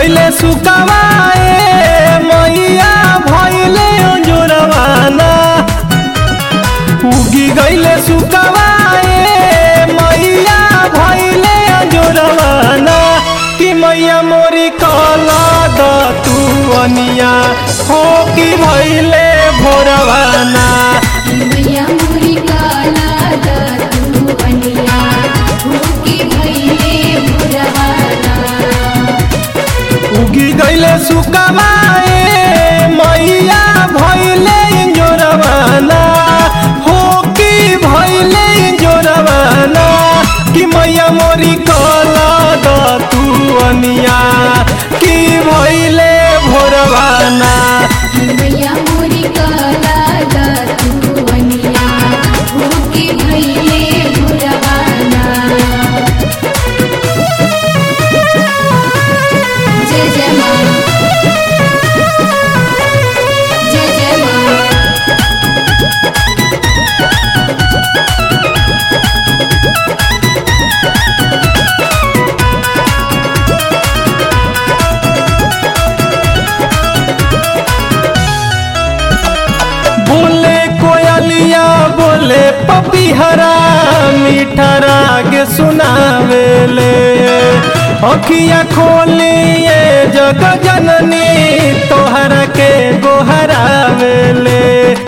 गईले सुकावाए मैया भइले अंजोरवाना उगी गईले सुकावाए मैया भइले अंजोरवाना कि मैया मोरी कला द तू अनिया हो कि भइले भोरवाना मैया मोरी काला दातू बनिया भूखी भइले भुरवाना उगी गईले सुकावाए मैया भइले इंजोरवाना हो कि भइले इंजोरवाना कि मैया मोरी कला द तू अनिया कि भइले भोरवाना मैया मोरी काला दातू बनिया भूखी भइले भुरवाना जय जय माँ जय जय माँ बोले कोयलिया बोले पपीहरा मीठा राग सुनावेले अखिया खोलिए जग जननी तोहरा के गोहरावेले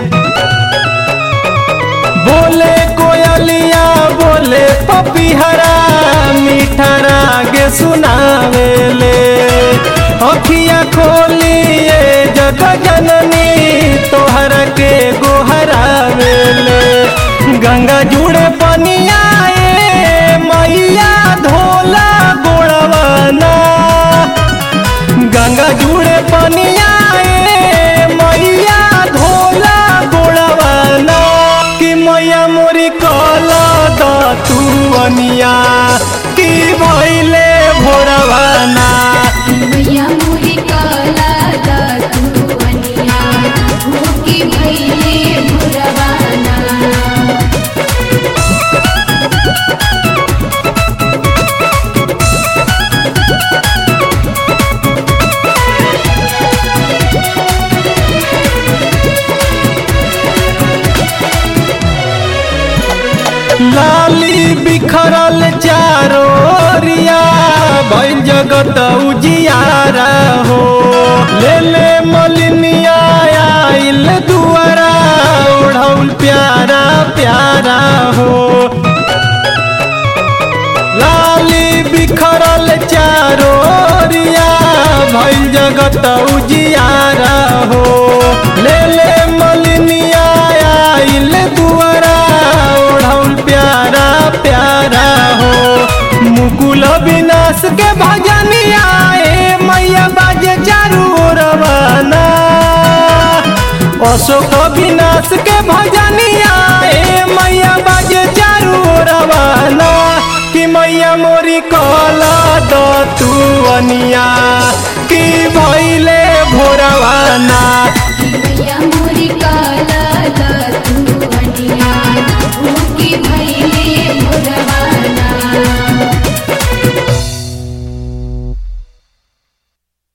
बोले कोयलिया बोले पपीहरा मीठा राग सुनावेले अखिया खोलिए जग जननी तोहर के गोहरावेले गंगा जुड़े पनिया ए मैया धोला गोड़वाना गंगा जुड़े पनिया ए मैया धोला गोड़वाना कि मैया मोरी कला द तू अनिया कि भइले भोरवाना मैया मोरी काला दातू बनिया भूखी भइले भुरवाना लाली बिखरल चारो रिया भइल जगत उजियारा हो ले ले मलिनिया आइल दुआरा ओढ़ौल प्यारा प्यारा हो लाली बिखरल चारो रिया भइल जगत उजियारा हो ले ले मलिनिया आइल दुआरा ओढ़ौल प्यारा प्यारा हो मुकुल विनाश के भजनिया ए मैया बाजे चारू ओरवाना अशोक विनाश के भजनिया ए मैया बाजे चारू ओरवाना कि मैया मोरी कला द तू अनिया कि भइले भोरवाना मैया मोरी काला दातू बनिया भूखी भइले